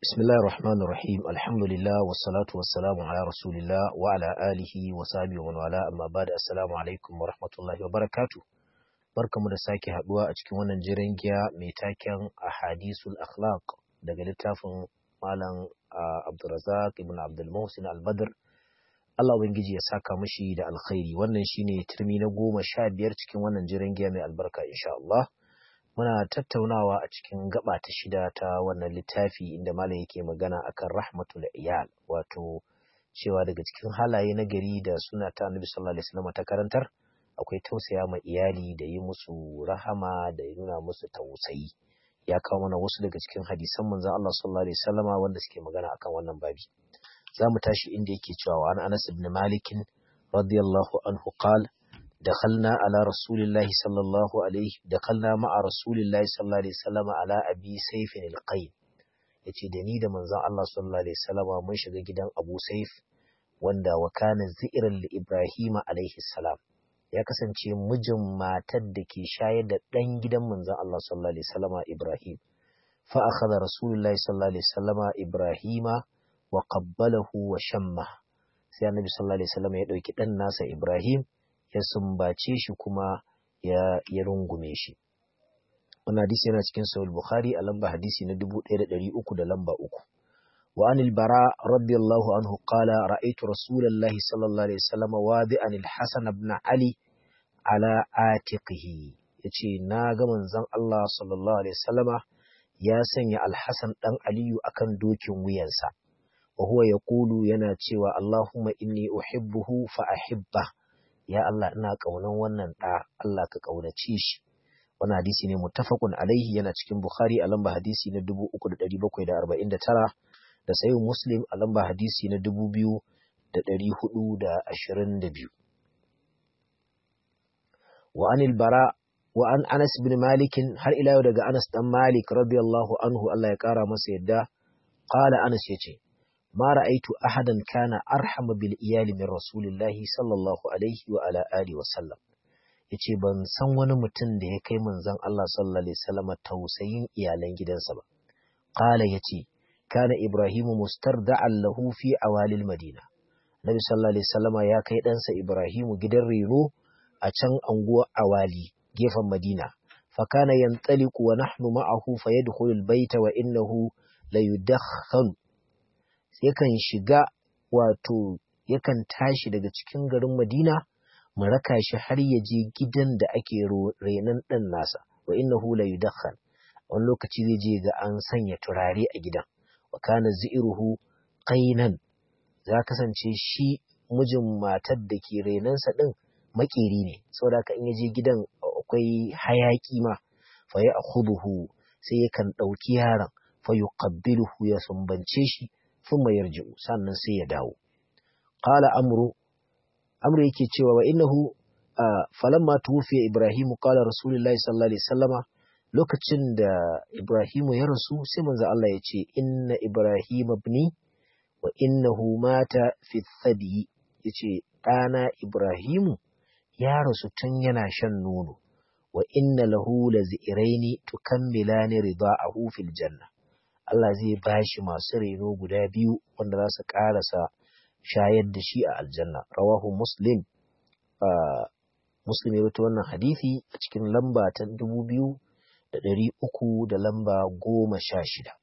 بسم الله الرحمن الرحيم الحمد لله والصلاة والسلام على رسول الله وعلى آله وصحبه ومن والاه أما بعد السلام عليكم ورحمة الله وبركاته barkamu da sake haduwa a cikin wannan jiran giya mai taken ahadisul akhlaq daga littafin malam Abdulrazak ibn Abdul Muhsin Al-Badr Allah ubangiji ya saka mishi da alkhairi wannan shine turmi na goma sha biyar cikin wannan jiran giya mai albarka insha Allah muna tattaunawa a cikin gaba ta shida ta wannan littafi inda malam yake magana akan rahmatul iyal wato cewa daga cikin halaye na gari da suna ta annabi sallallahu alaihi wasallam ta karantar akwai tausaya ma iyali da yi musu rahama da nuna musu tausayi ya kawo mana wasu daga cikin hadisan manzon Allah sallallahu alaihi wasallama wanda suke magana akan wannan babi za mu tashi inda yake cewa an Anas ibn Malik radiyallahu anhu qala دخلنا على رسول الله صلى الله عليه دخلنا مع رسول الله صلى الله عليه وسلم على أبي سيف القيم yace da ni da manzon Allah sallallahu alaihi wasallama mun shiga gidan Abu Saif wanda wa kana zi'ran li Ibrahim alaihi salam ya kasance mijin matar da ke shayar da dan gidan manzon Allah sallallahu alaihi wasallama Ibrahim fa akhadha rasulullahi sallallahu alaihi wasallama Ibrahima wa qabbalahu wa shamma sai annabi sallallahu alaihi wasallama ya dauki dan nasa Ibrahim ya sumbace shi kuma ya, ya rungume shi. Wannan hadisi yana cikin Sahih Bukhari a lamba hadisi na 1300 da lamba uku. Wa anil bara radiyallahu anhu qala ra'aytu rasulallahi sallallahu alaihi wasallam wadi'an al-Hasan ibn Ali ala atiqihi yace na ga manzon Allah sallallahu alaihi wasallama ya sanya al-Hasan dan Aliyu akan dokin wuyansa. Wa huwa yaqulu yana cewa Allahumma inni uhibbuhu fa ahibbah ya Allah ina ƙaunan wannan ɗa Allah ka ƙaunace shi wannan hadisi ne muttafaqun alaihi yana cikin Bukhari a lamba hadisi na 3749 da sayin Muslim a lamba hadisi na 2422 wa anil bara wa an Anas bin Malik har ila yau daga Anas dan Malik radiyallahu anhu Allah ya kara masa yadda qala Anas yace ما رأيت أحدا كان أرحم بالإيال من رسول الله صلى الله عليه وعلى آله وسلم yace ban san wani mutum da ya kai manzon Allah sallallahu alaihi wasallam tausayin iyalan gidansa ba qala yace kana ibrahimu mustarda'an lahu fi awalil madina nabi sallallahu alaihi wasallam ya kai ɗansa ibrahimu gidan reno a can anguwa awali gefen madina fa kana yantaliqu wa nahnu ma'ahu fayadkhulu albayta wa innahu la yudakhkhalu yakan shiga wato yakan tashi daga cikin garin Madina mu raka shi har ya je gidan da ake renon ɗan nasa wa innahu la yudakhan wani lokaci zai je ga an sanya turare a gidan wa kana zi'ruhu qainan za kasance shi mijin matar da ke renonsa ɗin makeri ne saboda ka in ya je gidan akwai hayaki ma fa ya akhuduhu sai yakan ɗauki yaron fa yuqabbiluhu ya sumbance shi ثم يرجع sannan sai ya dawo qala amru amru yake cewa wa innahu falamma tuwfiya ibrahimu qala rasulullahi sallallahu alaihi wasallama lokacin da ibrahimu ya rasu sai manzo Allah ya ce inna ibrahima ibni wa innahu mata fi thadi yace ɗana ibrahimu ya rasu tun yana shan nono wa inna lahu laziraini tukammilani ridaahu fil janna Allah zai ba shi masu reno guda biyu wanda za su ƙarasa shayar da shi a aljanna rawahu muslim muslim ya rubuta wannan hadisi a cikin lamba ta dubu biyu da ɗari uku da lamba goma sha shida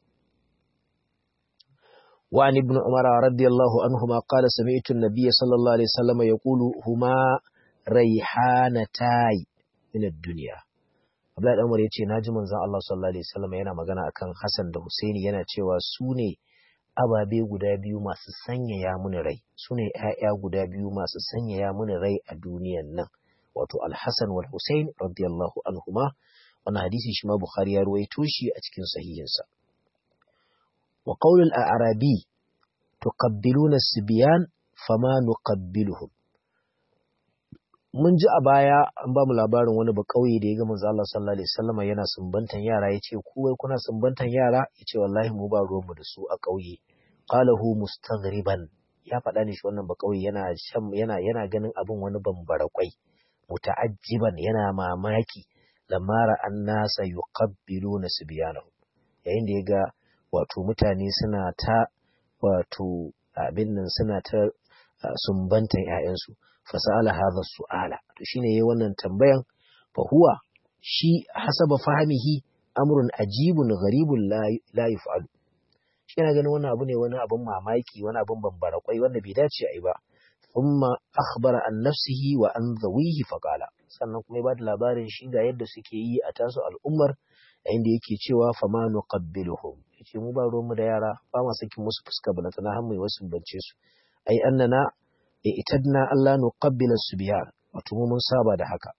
وعن ابن عمر رضي الله عنهما قال سمعت النبي صلى الله عليه وسلم يقول هما ريحانتاي من الدنيا Abdullahi dan Umar ya ce naji manzon Allah sallallahu alaihi wasallam yana magana akan Hassan da Husaini yana cewa su ne ababe guda biyu masu sanyaya mini rai su ne ƴaƴa guda biyu masu sanyaya mini rai a duniyan nan wato Al-Hasan wal Husain radiyallahu anhuma wannan hadisi shi ma Bukhari ya ruwaito shi a cikin sahihinsa wa qaulul a'rabi tuqabbiluna as-sibyan fama nuqabbiluhum mun ji a baya an ba mu labarin wani bakauye da ya ga manzo Allah sallallahu alaihi wasallam yana sumbantan yara yace ku wai kuna sumbantan yara yace wallahi mu ba ruwan mu da su a kauye qalahu mustaghriban ya faɗa ne shi wannan bakauye yana shan yana yana ganin abin wani bambara kwai muta'ajjiban yana mamaki lamara annasa yuqabbiluna sibyanahu yayin da ya ga wato mutane suna ta wato abin nan suna ta sumbantan ‘ya'yansu fasala hadha su'ala to shine yayi wannan tambayan fa huwa shi hasaba fahimihi amrun ajibun gharibun la yuf'alu shi yana ganin wannan abu ne wani abun mamaki wani abun bambara kwai wanda bai dace a yi ba thumma akhbara an nafsihi wa an zawihi faqala sannan kuma ya bada labarin shi ga yadda suke yi a tasu al'ummar yayin da yake cewa fa ma nuqabbiluhum yace mu ba ruwan mu da yara ba ma sakin musu fuska bana tana har mai wasu bance su ai annana itadna Allah nuqabbila subyan wato mu mun saba da haka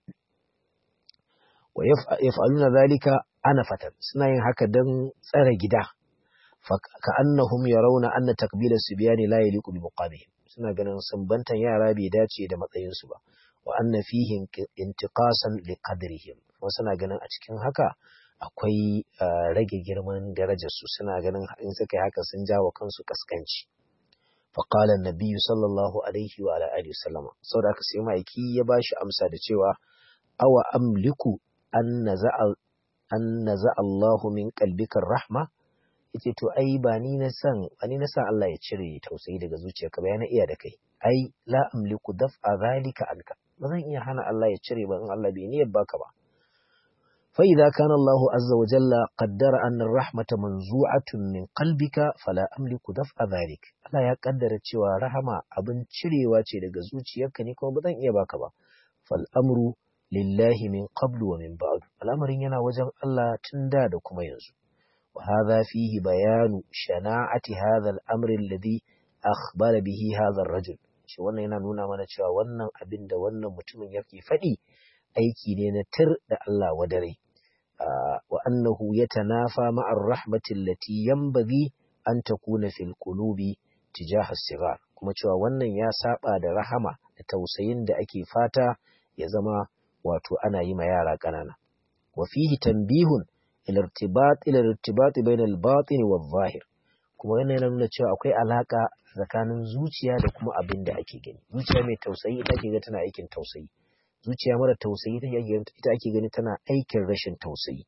wa yaf'aluna zalika anafatan suna yin haka dan tsare gida ka annahum yarawna anna takbila subyani la yaliqu bi muqamihim suna ganin sumbantan yara bai dace da matsayin su ba wa anna fihi intiqasan li qadrihim kuma suna ganin a cikin haka akwai rage girman darajar su suna ganin in suka yi haka sun jawo kansu kaskanci fa qala an-nabiy sallallahu alaihi wa ala alihi wasallam saboda haka sai maiki ya bashi amsa da cewa awa amliku an naza'a an naza'a Allahu min qalbika rahma yace to ai ba ni na san ba ni na san Allah ya cire tausayi daga zuciyarka ba yana iya da kai ai la amliku daf'a zalika anka ba zan iya hana Allah ya cire ba in Allah bai niyyar baka ba fa idza kana Allahu azza wa jalla qaddara anna ar-rahmata manzu'atun min qalbika fala amliku daf'a zalik Allah ya kaddara cewa rahama abin cirewa ce daga zuciyarka ne kuma ba zan iya baka ba fal amru lillahi min qablu wa min ba'du al'amarin yana wajen Allah tun da da kuma yanzu وهذا فيه بيان شناعة هذا الأمر الذي أخبر به هذا الرجل shi wannan yana nuna mana cewa wannan abin da wannan mutumin yake faɗi aiki ne na tir da Allah wadare wa annahu yatanafa ma'ar rahmati allati yanbaghi an takuna fil qulubi tijaha sigar kuma cewa wannan ya saba da rahama da tausayin da ake fata ya zama wato ana yi ma yara ƙanana wa fihi tanbihun الارتباط الى الارتباط بين الباطن والظاهر kuma wannan yana nuna cewa akwai alaka tsakanin zuciya da kuma abin da ake gani zuciya mai tausayi ita ake gani tana aikin tausayi zuciya mara tausayi ita ake gani tana aikin rashin tausayi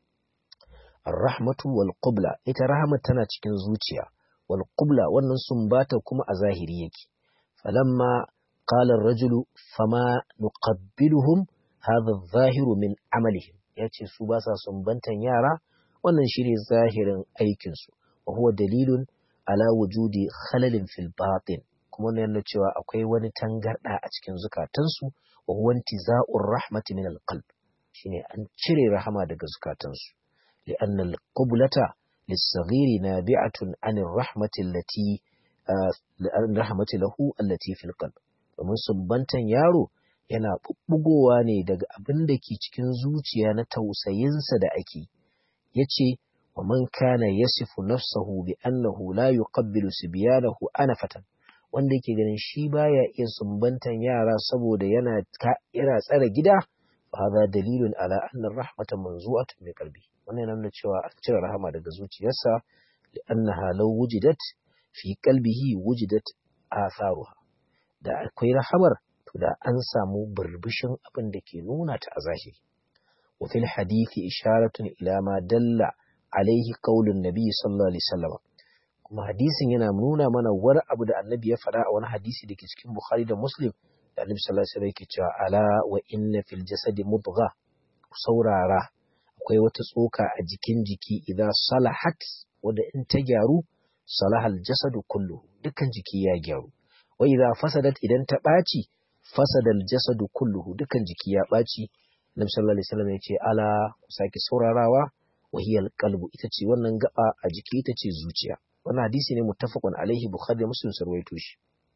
ar-rahmatu wal qubla ita rahmat tana cikin zuciya wal qubla wannan sumbata kuma a zahiri yake falamma qala ar-rajulu fama nuqabbiluhum hadha adh-dhahiru min amalihim ya ce su ba sa sumbantan yara wannan shi ne zahirin aikinsu wa huwa dalilun ala wujudi khalalin fil batin kuma wannan yana cewa akwai wani tangarda a cikin zukatansu wa huwa intiza'ur rahmati min alqalb shine an cire rahama daga zukatansu li'anna alqublata lis-saghiri nabi'atun 'anir rahmati allati rahmati lahu allati fil qalb domin sumbantan yaro yana ɓuɓɓugowa ne daga abin da ke cikin zuciya na tausayinsa da ake ya ce wa man kana yasifu nafsahu bi annahu la yuqabbilu sibyanahu anafatan wanda yake ganin shi baya iya sumbantan yara saboda yana yana tsare gida fa hadha dalilun ala anna rahmata manzu'atun min qalbi wannan yana nuna cewa an cire rahama daga zuciyarsa li annaha law wujidat fi qalbihi wujidat atharuha da akwai rahamar to da an samu burbushin abin da ke nuna ta a zahiri wa fil hadithi isharatun ila ma dalla alaihi qaulun nabi sallallahu alaihi wasallam kuma hadisin yana nuna mana wani abu da annabi ya faɗa a wani hadisi da ke cikin bukhari da muslim da annabi sallallahu alaihi wasallam yake cewa ala wa inna fil jasadi mudgha saurara akwai wata tsoka a jikin jiki idan salahat wanda in ta gyaru salahal jasadu kullu dukkan jiki ya gyaru wa idza fasadat idan ta ɓaci fasadal jasadu kulluhu dukan jiki ya ɓaci Nabi sallallahu alaihi wasallam ya ce ala ku sake saurarawa wahiyal qalbu ita ce wannan gaba a jiki ita ce zuciya wannan hadisi ne muttafaqun alaihi bukhari da muslim sarwaito shi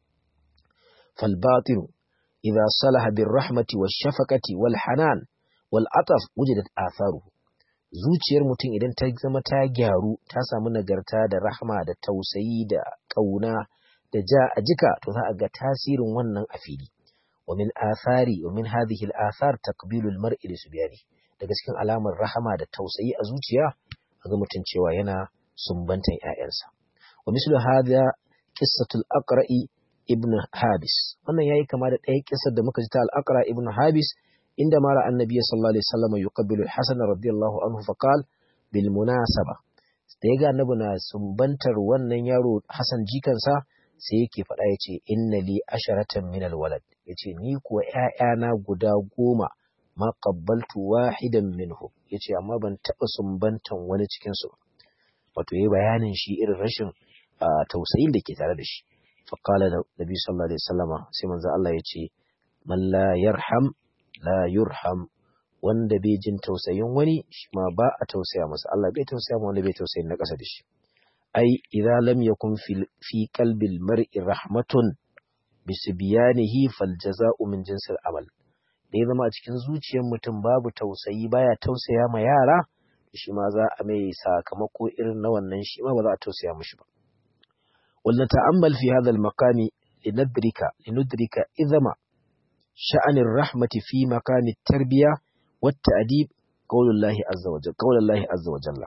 fal batin idza salaha bir rahmati wash shafaqati wal hanan wal ataf wujidat atharuhu zuciyar mutum idan ta zama ta gyaru ta samu nagarta da rahma da tausayi da kauna da ja a jika to za a ga tasirin wannan a fili ومن آثار ومن هذه الآثار تقبيل المرء لسبيانه daga cikin alamar rahama da tausayi a zuciya ga mutum cewa yana sumbantan ƴaƴansa wa mislu hadha qissatul aqra'i ibn habis wannan yayi kama da ɗaya kissar da muka ji ta al-aqra ibn habis inda mara annabi sallallahu alaihi wasallam yuqabbilu al-hasan radiyallahu anhu fa qala bil munasaba da ya ga annabi na sumbantar wannan yaro Hassan jikansa sai yake faɗa ya ce inna li asharatan min alwalad ya ce ni kuwa ‘ya'yana guda goma ma qabbaltu wahidan minhu ya ce amma ban taɓa sumbantan wani cikinsu ba wato ya bayanin shi irin rashin tausayin da ke tare da shi faƙala da nabi sallallahu alaihi wasallama sai manzo Allah ya ce man la yarham la yurham wanda bai jin tausayin wani shi ma ba a tausaya masa Allah bai tausaya ma wanda bai tausayin na ƙasa da shi ai idza lam yakun fi qalbil mar'i rahmatun bisbiyanihi fal jaza'u min jinsil amal da ya zama a cikin zuciyar mutum babu tausayi baya tausaya ma yara shi ma za a mai sakamako irin na wannan shi ma ba za a tausaya mishi ba wal nata'ammal fi hadha al maqami linadrika linudrika idama sha'an rahmati fi maqami tarbiya wat ta'dib qaulullahi azza wa jalla qaulullahi azza wa jalla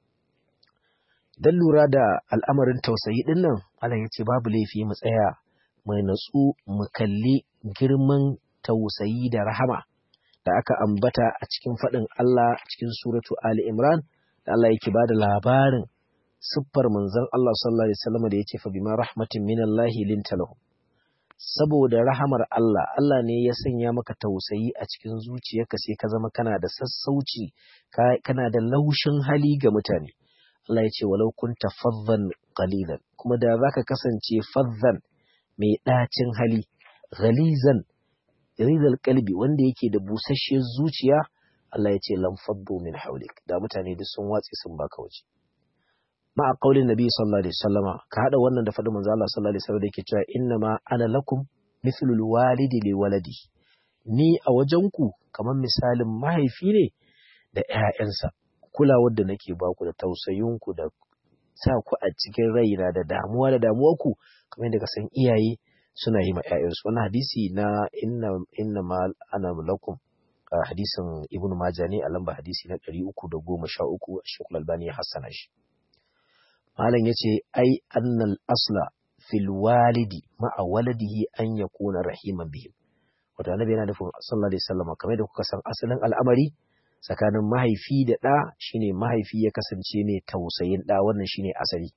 dan lura da al'amarin tausayi din nan Allah ya ce babu laifi mu tsaya mai natsu mu kalli girman tausayi da rahama da aka ambata a cikin faɗin Allah cikin suratu Ali Imran da Allah yake ba da labarin siffar manzon Allah sallallahu alaihi wasallam da yace fa bima rahmatin minallahi linta lahum saboda rahamar Allah Allah ne ya sanya maka tausayi a cikin zuciyarka sai ka zama kana da sassauci kana da laushin hali ga mutane Allah ya ce walau kunta faddan qalilan kuma da zaka kasance faddan mai ɗacin hali ghalizan rizal kalbi wanda yake da busasshiyar zuciya Allah ya ce lam faddu min haulik da mutane duk sun watse sun baka waje ma a qaulin nabi sallallahu alaihi wasallama ka hada wannan da fadin manzo Allah sallallahu alaihi wasallam da yake cewa inna ma ana lakum mithlul walidi li waladi ni a wajenku kamar misalin mahaifi ne da ƴaƴansa kulawar da nake baku da tausayinku da sa ku a cikin raina da damuwa da damuwarku kamar yadda ka san iyaye suna yi ma ‘ya'yansu. Wani hadisi na inna, inna ma ana lakum hadisin Ibn Majah ne a lamba hadisi na ɗari uku da goma sha uku a Shekul Albani ya hassana shi. Malam ya ce, ai annal asla fil walidi ma'a waladihi an ya kuna rahiman bihim. Wata annabi yana nufin sallallahu alaihi wasallam kamar da kuka san asalin al'amari tsakanin mahaifi da ɗa shine mahaifi ya kasance mai tausayin ɗa wannan shine asali.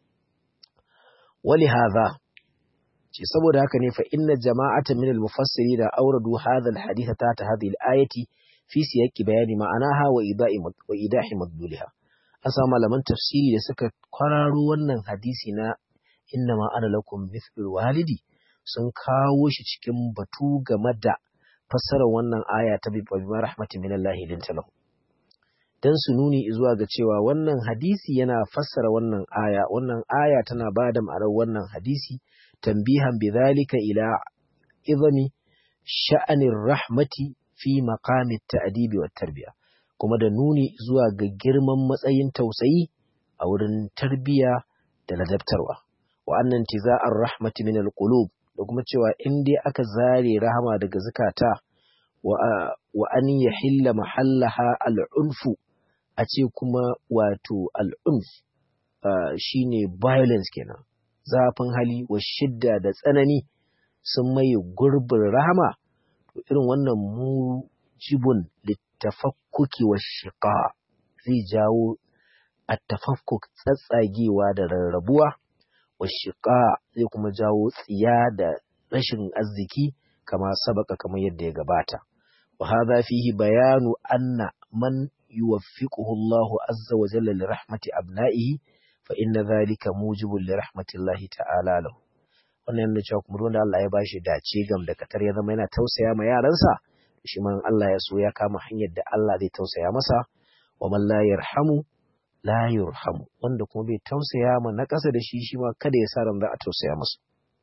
Wali hadha ce saboda haka ne fa inna jama'atan min al-mufassiri da auradu hadha al-hadith ta ta hadhihi al-ayati fi siyaqi bayani ma'anaha wa ida'i wa idahi madluliha an samu malaman tafsiri da suka kwararo wannan hadisi na inna ma ana lakum mithlul walidi sun kawo shi cikin batu game da fassarar wannan aya ta bi bima rahmatin min Allah linta lahu dan su nuni zuwa ga cewa wannan hadisi yana fassara wannan aya wannan aya tana bada ma'anar wannan hadisi تنبيها بذلك إلى إظم شأن الرحمة في مقام التأديب والتربية كما دنوني زوا girman matsayin tausayi a wurin tarbiya da ladabtarwa wa annan tiza'ar rahmati min alqulub da kuma cewa in dai aka zare rahama daga zakata wa an yahilla mahallaha al'unfu a ce kuma wato al'unf shine violence kenan zafin hali wa shidda da tsanani sun maye gurbin rahama to irin wannan mujibun littafakkuki wa shiqa zai jawo attafakkuk tsatsagewa da rarrabuwa wa shiqa zai kuma jawo tsiya da rashin arziki kama sabaka kamar yadda ya gabata wa hadha fihi bayanu anna man yuwaffiquhu Allahu azza wa jalla li rahmati abna'ihi fa inna zalika mujibun li rahmatillahi ta'ala lahu wannan yana cewa kuma wanda Allah ya bashi dace gam da katar ya zama yana tausaya ma yaransa shi man Allah ya so ya kama hanyar da Allah zai tausaya masa wa man la yarhamu la yurhamu wanda kuma bai tausaya ma na ƙasa da shi shi ma kada ya sa ran za a tausaya masa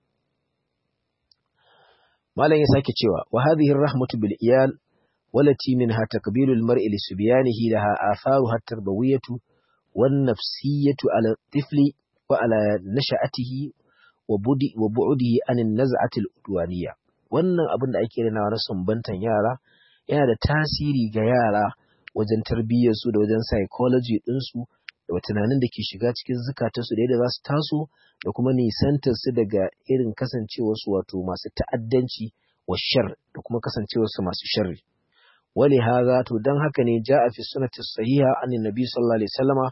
malam ya sake cewa wa hadhihi rahmatu bil iyal والتي منها تقبيل المرء لسبيانه لها آثارها التربوية والنفسية على الطفل وعلى نشأته وبعده عن النزعة الأدوانية wannan abin da ake rinawa na sumbantan yara yana da tasiri ga yara wajen tarbiyyarsu da wajen psychology ɗinsu da tunanin da ke shiga cikin zukatarsu da yadda za su taso da kuma nisantarsu daga irin kasancewarsu wato masu ta'addanci wa shar da kuma kasancewarsu masu sharri ولهذا to dan haka ne ja'a fi sunnati sahiha an nabi sallallahu alaihi wasallama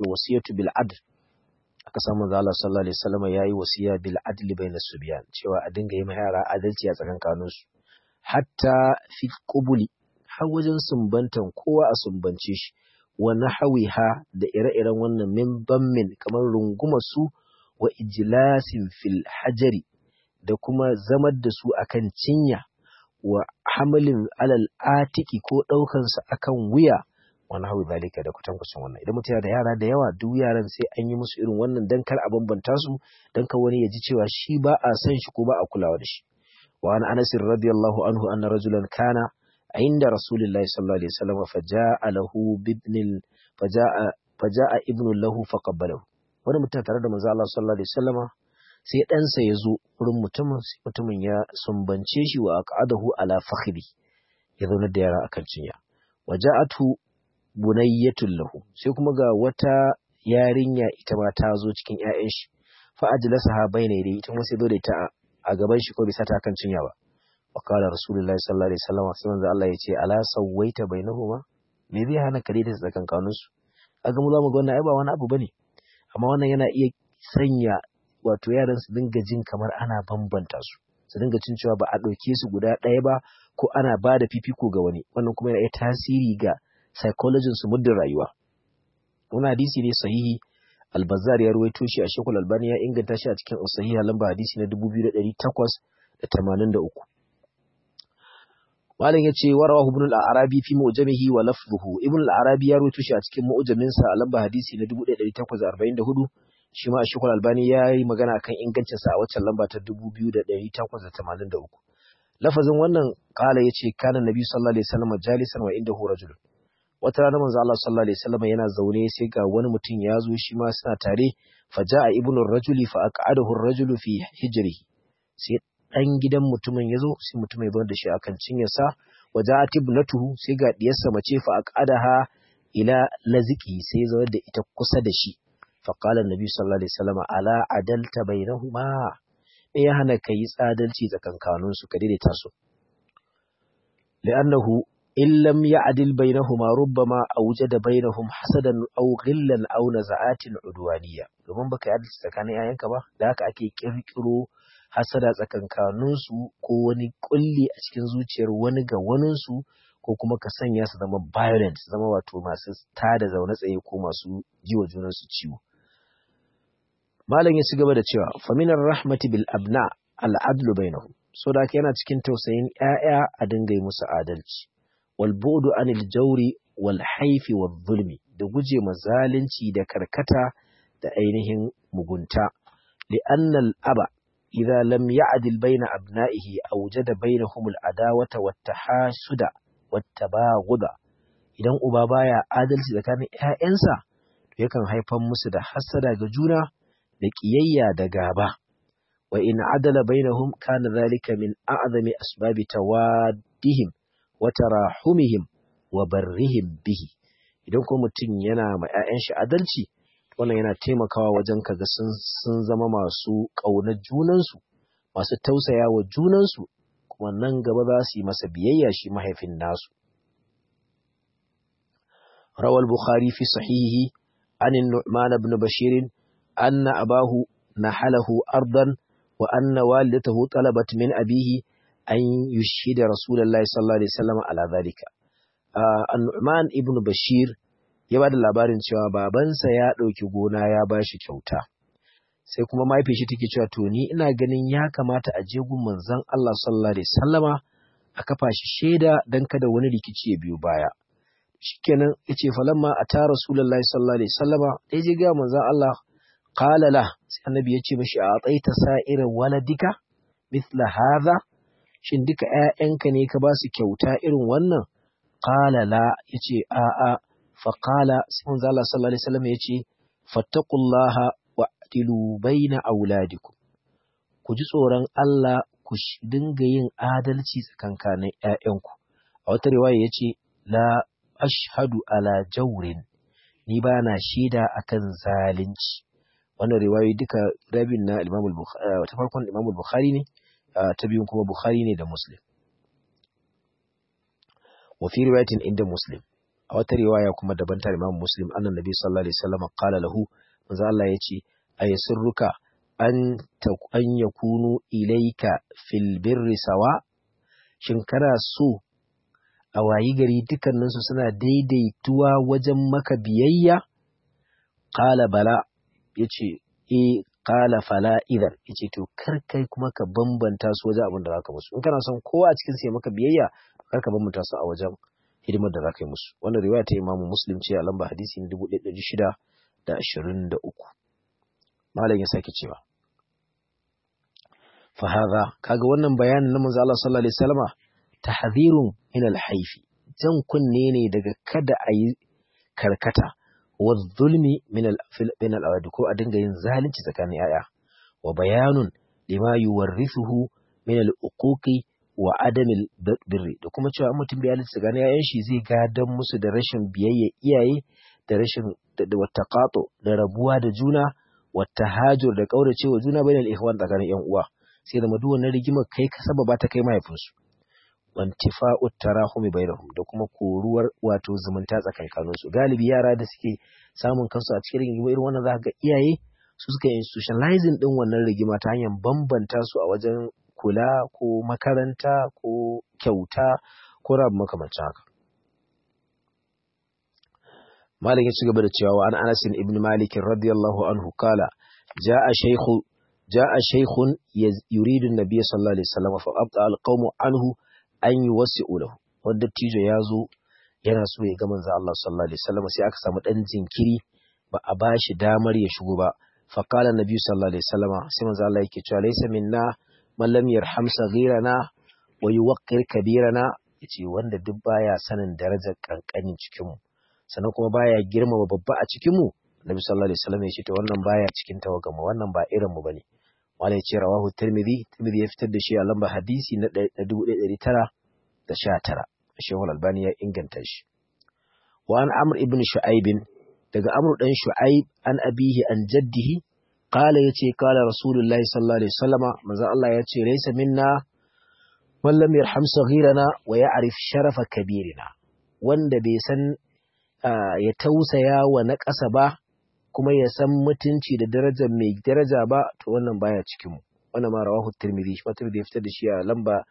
alwasiyatu bil adl aka samu manzo Allah sallallahu alaihi wasallam yayi wasiya bil adl bayna subyan cewa a dinga yi ma yara adalci a tsakankanin su hatta fi qubuli har wajen sumbantan kowa a sumbance shi wa nahawiha da ire-iren wannan min bammin kamar runguma su wa ijlasin fil hajari da kuma zamar da su akan cinya wa hamalin alal atiki ko ɗaukan su akan wuya wa nahwi zalika da kutankucin wannan idan mutum da yara da yawa duk yaran sai an yi musu irin wannan dan kar a bambanta su dan kar wani ya ji cewa shi ba a san shi ko ba a kulawa da shi wa an anas radiyallahu anhu anna rajulan kana عند رسول الله صلى الله عليه وسلم فجاء له بابن فجاء فجاء ابن له فقبله wani mutum tare da manzo Allah sallallahu alaihi wasallama sai ɗansa ya zo wurin mutumin sai mutumin ya sumbance shi wa aqadahu ala fakhri ya zauna da yara akan cinya waja'atu bunayyatul lahu sai kuma ga wata yarinya ita ma ta zo cikin ƴaƴan shi fa ajlasaha bayna yadayhi ita kuma sai zo da ita a gaban shi ko bisa ta kan cinya ba وقال رسول الله صلى الله عليه وسلم sai manzo Allah ya ce ala sawaita bainahuma me zai hana kare da tsakankanin su kaga mu zamu ga wannan ai ba wani abu bane amma wannan yana iya sanya wato yaran su dinga jin kamar ana bambanta su su dinga cin cewa ba a ɗauke su guda ɗaya ba ko ana ba da fifiko ga wani wannan kuma yana iya tasiri ga psychology su muddin rayuwa wannan hadisi ne sahihi albazar ya ruwaito shi a shekul albani ya inganta shi a cikin sahiha lamba hadisi na 2883 Malam ya ce wa rawahu ibn al-Arabi fi mu'jamihi wa lafzuhu. Ibn al-Arabi ya rawaito shi a cikin mu'jamin sa a lamba hadisi na 1844. Shi ma Sheikhul Albani ya yi magana akan ingancin sa a waccan lamba ta 2883. Lafazin wannan kala yace kana Nabi sallallahu alaihi wasallam jalisan wa indahu rajul. Wata rana manzo Allah sallallahu alaihi wasallam yana zaune sai ga wani mutum ya zo shi ma suna tare faja'a ibnu ar-rajuli fa aq'adahu ar-rajulu fi hijrihi. Sai ɗan gidan mutumin ya zo sai mutumin ya zo da shi akan cinyarsa waje a tibnatuhu sai ga diyarsa mace fa aqadaha ila laziki sai ya zo da ita kusa da shi fa qala annabi sallallahu alaihi wasallam ala adalta bainahuma me ya hana ka yi tsadalci tsakankanin su ka daidaita su li'annahu in lam ya'dil bainahuma rubbama awjada bainahum hasadan aw ghillan aw naza'atin udwaniyya domin baka yi adalci tsakanin yayanka ba da haka ake kirkiro hasada tsakankaninsu ko wani kulli a cikin zuciyar wani ga waninsu ko kuma ka sanya su zama violent su zama wato masu tada zaune tsaye ko masu ji wa junansu ciwo malam ya ci gaba da cewa faminar rahmati bil abna al'adlu bainahum so da yana cikin tausayin ƴaƴa a dinga musu adalci wal bu'du anil jawri wal haifi wal zulmi da guje ma zalunci da karkata da ainihin mugunta li'anna al aba إذا لم يعدل بين أبنائه أوجد بينهم العداوة والتحاسد والتباغض idan uba baya adalci tsakanin ‘ya'yansa, yakan haifar musu da hassada ga juna da ƙiyayya da gaba, wa in adala bainahum kana zalika min a'zami asbabi tawaddihim wa tarahumihim wa barrihim bihi idan kuma mutum yana ma ‘ya'yan shi adalci wannan yana taimakawa wajen kaga sun sun zama masu ƙaunar junansu masu tausaya wa junansu kuma nan gaba za su yi masa biyayya shi mahaifin nasu rawal bukhari fi sahihi an nu'man ibn bashir anna abahu nahalahu ardan wa anna walidatahu talabat min abihi an yushhida rasulullahi sallallahu alaihi wasallam ala dhalika an-nu'man ibn bashir ya ba da labarin cewa babansa ya ɗauki gona ya ba shi kyauta sai kuma mahaifin shi take cewa to ni ina ganin ya kamata a je gun manzon Allah sallallahu alaihi wasallama a kafa shi shaida dan kada wani rikici ya biyo baya shikenan yace falamma ata rasulullahi sallallahu alaihi wasallama dai je ga manzon Allah qala la sai annabi yace mishi a tsaita sa'ira waladika mithla hadha shin duka ƴaƴanka ne ka ba su kyauta irin wannan qala la yace a a faƙala sai manzo Allah sallallahu alaihi wasallam yace fattaqullaha wa'tilu baina auladikum ku ji tsoron Allah ku dinga yin adalci tsakankanin ƴaƴanku a wata riwaya yace la ashhadu ala jawrin ni ba na shaida akan zalunci wannan riwayoyi duka rabin na Imam al-Bukhari ta farkon Imam al-Bukhari ne ta biyun kuma Bukhari ne da Muslim wa fi riwayatin inda Muslim a a wata riwaya kuma daban ta Imam Muslim annan Nabi sallallahu alaihi wasallam qala lahu manzo Allah yace ayasirruka an an yakunu ilayka fil birri sawa shin kana so a wayi gari dukkaninsu suna daidaituwa wajen maka biyayya qala bala yace e qala fala idan yace to kar kai kuma ka bambanta su wajen abin da zaka musu in kana son kowa a cikin su ya maka biyayya kar ka bambanta su a wajen hidimar da zaka yi musu wannan riwaya ta Imam Muslim ce a lamba hadisi 1623 malam ya sake cewa fa hadha kaga wannan bayanin na manzo Allah sallallahu alaihi wasallama tahdhirun min al-haifi jan kunne ne daga kada a yi karkata wa zulmi min al ko a dinga yin zalunci tsakanin yaya wa bayanun lima yuwarrithuhu min al-uquqi wa adamil birri da kuma cewa mutum bai halitta tsakanin yayan shi zai gadan musu da rashin biyayya iyaye da rashin da wattaqato da rabuwa da juna wattahajur da kauracewa juna bainal ikhwan tsakanin yan uwa sai da duk wannan rigimar kai ka sababa ta kai mahaifinsu wantifa'u tarahumi bainahum da kuma koruwar wato zumunta tsakankanin su galibi yara da suke samun kansu a cikin rigima irin wannan zaka ga iyaye su suka institutionalizing din wannan rigima ta hanyar bambanta su a wajen kula ko makaranta ko kyauta ko rabu makamancin haka Malik ya ci gaba da cewa an Anas ibn Malik radiyallahu anhu kala ja'a shaykhu ja'a shaykhun yuridu an-nabiy sallallahu alaihi wasallam fa abta al-qawmu anhu an yi wasu lahu wanda tijo ya zo yana so ya ga manzo Allah sallallahu alaihi wasallam sai aka samu dan jinkiri ba a bashi damar ya shigo ba fa qala nabi sallallahu alaihi wasallam sai manzo Allah yake cewa laysa minna man lam yarham saghirana wa yuwaqqir kabirana yace wanda duk baya sanin darajar kankanin cikin mu sannan kuma baya girmama babba a cikin mu nabi sallallahu alaihi wasallam yace to wannan baya cikin tawagama wannan ba irin mu bane wala ya ce rawahu tirmidhi tirmidhi ya fitar da shi a lamba hadisi na 1919 shehul albani ya inganta shi wa an amr ibn shu'aib daga amr dan shu'aib an abihi an jaddihi qala yace qala rasulullahi sallallahu alaihi wasallama manzo Allah yace laysa minna man lam yarham saghirana wa ya'rif sharafa kabirina wanda bai san ya tausaya wa na ƙasa ba kuma ya san mutunci da darajar mai daraja ba to wannan baya cikin mu wannan ma rawahu tirmidhi shi tirmidhi ya fitar da shi a lamba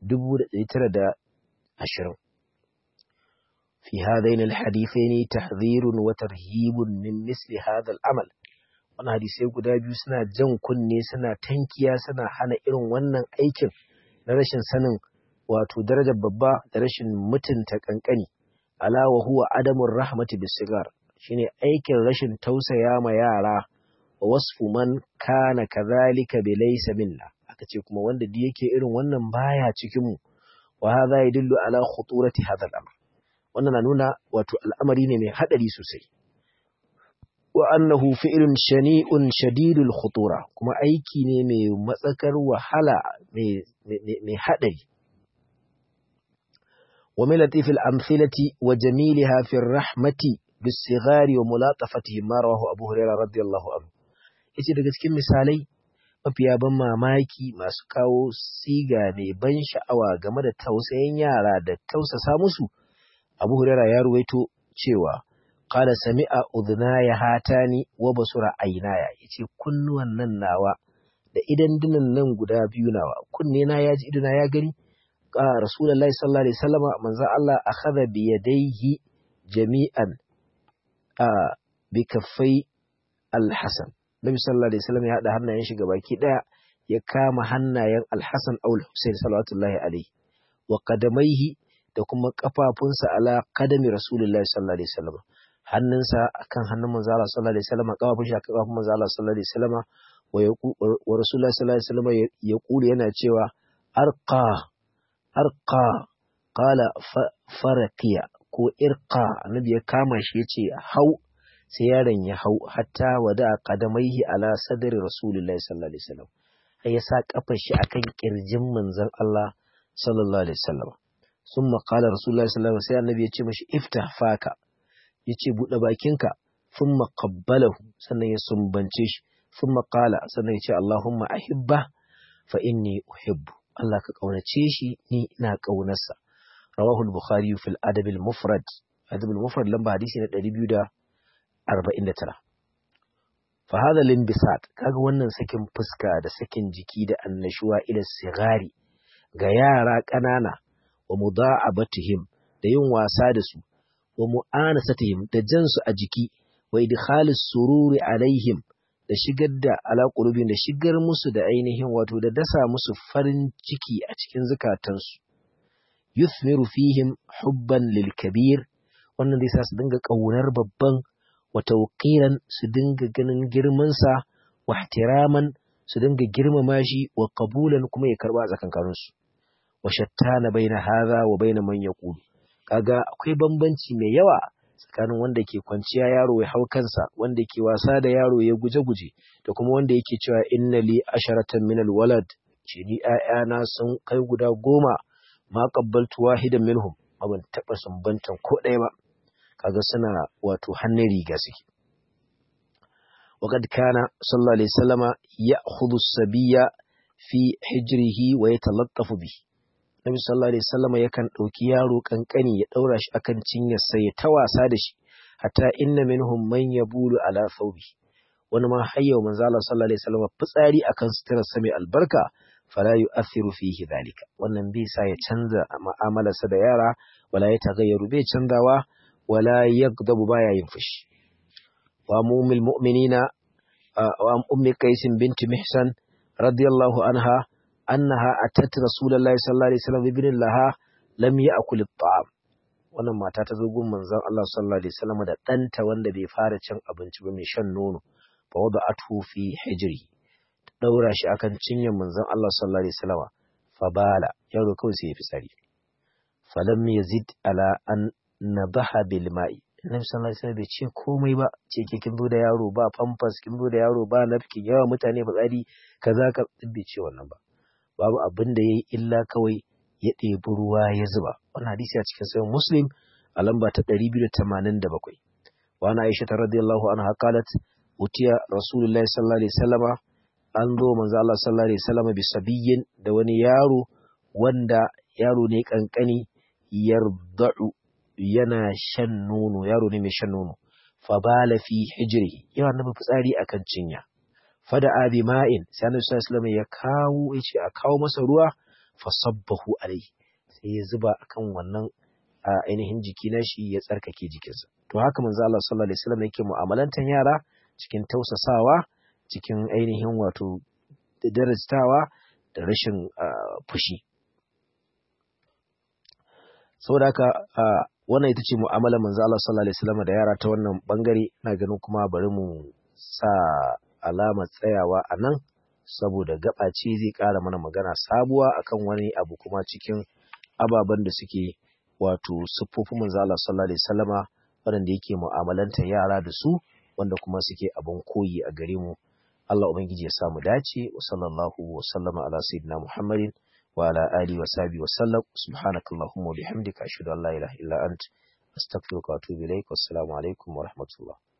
1920 fi hadain alhadithain tahdhirun wa tarhibun min misli hadha al'amal wannan hadisai guda biyu suna jan kunne suna tankiya suna hana irin wannan aikin na rashin sanin wato darajar babba da rashin mutunta kankani ala wa huwa adamur rahmati bisigar shine aikin rashin tausaya ma yara wa wasfu man kana kadhalika bi laysa minna aka ce kuma wanda duk yake irin wannan baya cikin mu wa hadha yadullu ala khuturati hadha al-amr wannan na nuna wato al'amari ne mai hadari sosai wa annahu fi'lun shani'un shadidul khutura kuma aiki ne mai matsakar wahala mai mai hadari ومن لطيف الأمثلة وجميلها في الرحمة بالصغار وملاطفتهم ما رواه أبو هريرة رضي الله عنه yace daga cikin misalai mafiya ban mamaki masu kawo siga mai ban sha'awa game da tausayin yara da tausasa musu Abu Huraira ya ruwaito cewa qala sami'a udhnaya hatani wa basura aynaya yace kunnuwan nan nawa da idan dinan nan guda biyu nawa kunne na yaji idona ya gani Rasulullahi sallallahu alaihi wasallam manzon Allah akhadha bi yadayhi jami'an a bi kaffai al-Hasan Nabi sallallahu alaihi wasallam ya hada hannayen shi gabaki daya ya kama hannayen al-Hasan aw al-Husayn sallallahu alaihi wa qadamaihi da kuma kafafunsa ala qadami Rasulullahi sallallahu alaihi wasallam hannunsa akan hannun manzon Allah sallallahu alaihi wasallam kafafun shi akan kafafun manzon Allah sallallahu alaihi wasallam wa Rasulullahi sallallahu alaihi wasallam ya kula yana cewa arqa arqa qala faraqiya ko irqa annabi ya kama shi yace hau sai yaron ya hau hatta wada qadamaihi ala sadri rasulullahi sallallahu alaihi wasallam sai ya sa kafar shi akan kirjin manzon Allah sallallahu alaihi wasallam summa qala rasulullahi sallallahu alaihi wasallam sai annabi ya ce mishi iftah faka yace bude bakinka thumma qabbalahu sannan ya sumbance shi thumma qala sannan ya ce allahumma ahibba fa inni uhibbu Allah ka ƙaunace shi ni ina ƙaunarsa. Rawahu al-Bukhari fil Adab al-Mufrad adabul mufrad lamba hadisi na 249 fa hadha limbisat kaga wannan sakin fuska da sakin jiki da annashuwa ila sigari ga yara ƙanana wa mudha'abatihim da yin wasa da su wa mu'anasatihim da jansu a jiki wa idkhalis sururi alaihim da shigar da alaƙulubin da shigar musu da ainihin wato da dasa musu farin ciki a cikin zukatansu yuthmiru fihim hubban lil kabir wannan zai sa su dinga ƙaunar babban wa tawqiran su dinga ganin girman sa wa ihtiraman su dinga girmama shi wa qabulan kuma ya karba a tsakankanin su wa shattana baina hadha wa baina man yaqulu kaga akwai bambanci mai yawa tsakanin wanda ke kwanciya yaro ya hau kansa wanda ke wasa da yaro ya guje-guje da kuma wanda yake cewa inna li asharatan min alwalad ce ni ƴaƴana sun kai guda goma ma qabbaltu wahidan minhum ban taba sumbantan ko ɗaya ba kaga suna wato hannun riga suke وقد كان صلى الله عليه وسلم يأخذ السبي في حجره ويتلطف به Nabi sallallahu alaihi wasallam yakan ɗauki yaro kankani ya ɗaura shi akan cinyarsa ya ta wasa da shi hatta inna minhum man yabulu ala thawbi wani ma hayya manzo Allah sallallahu alaihi wasallam fitsari akan suturar sa mai albarka fala yu'athiru fihi dhalika wannan bai sa ya canza mu'amalarsa da yara wala ya tagayyaru bai canzawa wala yaghdabu baya yin fushi wa mu'mil mu'minina wa ummi qais binti mihsan radiyallahu anha annaha atat rasulullahi sallallahu alaihi wasallam ibn laha lam ya'kul at-ta'am wannan mata ta zo gun manzon Allah sallallahu alaihi wasallam da danta wanda bai fara cin abinci ba mai shan nono fa wada'athu fi hijri ta daura shi akan cinyar manzon Allah sallallahu alaihi wasallam fa bala yaro kawai sai ya fitsari falam yazid ala an nadaha bil ma'i Annabi sallallahu alaihi wasallam bai ce komai ba ce ke kin zo da yaro ba pampers kin zo da yaro ba nafkin yawa mutane fitsari kaza ka bai ce wannan ba babu abin da ya yi illa kawai ya ɗebi ruwa ya zuba. Wannan hadisi a cikin sayan Muslim a lamba ta 287. Wa ana Aisha ta radiyallahu anha qalat utiya Rasulullahi sallallahu alaihi wasallama an zo manzo Allah sallallahu alaihi wasallama bi sabiyyin da wani yaro wanda yaro ne kankani yarda'u yana shan nono yaro ne mai shan nono fa bala fi hijri yawa nabi fitsari akan cinya fada abi ma'in sai annabi sallallahu alaihi ya kawo yace a kawo masa ruwa fa sabbahu alaihi sai ya zuba akan wannan ainihin jiki na shi ya tsarkake jikinsa to haka manzo Allah sallallahu alaihi wasallam yake mu'amalantan yara cikin tausasawa cikin ainihin wato darajtawa da rashin fushi saboda haka wannan ita ce mu'amalar manzo Allah sallallahu alaihi wasallam da yara ta wannan bangare ina ganin kuma bari mu sa alamar tsayawa a nan saboda gaba ce zai ƙara mana magana sabuwa akan wani abu kuma cikin ababen da suke wato siffofin manzo Allah sallallahu alaihi wasallama waɗanda yake mu'amalanta yara da su wanda kuma suke abin koyi a gare mu Allah ubangiji ya samu dace wa sallallahu wa sallama ala sayyidina Muhammadin wa ala alihi wa sahbihi wa sallam subhanakallahumma wa bihamdika ashhadu an la ilaha illa ant astaghfiruka wa atubu ilaik wassalamu alaikum wa rahmatullah